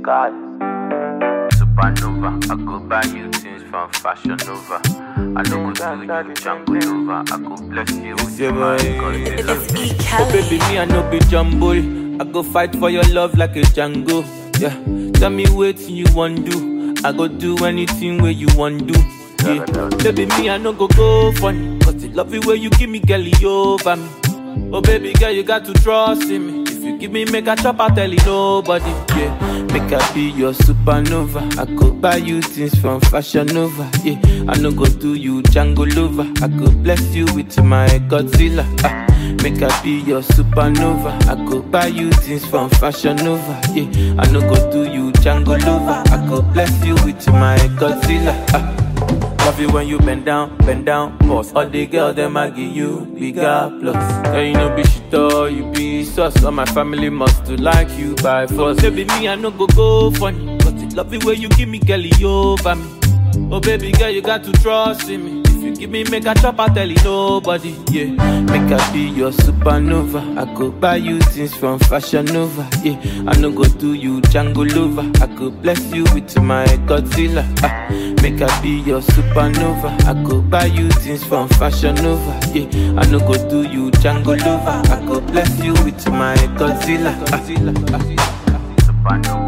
God. Supernova, I go buy you things from Fashion Nova. I know go do you Django Nova. I go bless you with Yeah, my boy. Godzilla. It's E. Oh, Kelly. baby, me, I no be jumble. I go fight for your love like a Django. Yeah, tell me what you want do. I go do anything where you want do. Yeah, baby, me, I no go go funny. Cause the love it where you give me, girl, you over me. Oh, baby, girl, you got to trust in me. If you give me, make a chop, I tell you nobody. Yeah, make I be your supernova. I go buy you things from Fashion Nova. Yeah, I no go do you Django lover. I go bless you with my Godzilla. Ah. Make I be your supernova. I go buy you things from Fashion Nova. Yeah, I no go do you Django lover. I go bless you with my Godzilla. Ah. Love you when you bend down, bend down, boss. All the girls them I give you bigger plus. Girl, you know be shit all you be sus. All my family must to like you by force. Baby, me I no go go funny, but it love it when you give me girl you over me. Oh baby girl, you got to trust in me. If you give me make a chop, I tell you nobody. Yeah, make I be your supernova. I go buy you things from Fashion Nova. Yeah, I no go do you Django lover. I go bless you with my Godzilla. Ah, make I be your supernova. I go buy you things from Fashion Nova. Yeah, I no go do you Django lover. I go bless you with my Godzilla. Ah, Supernova.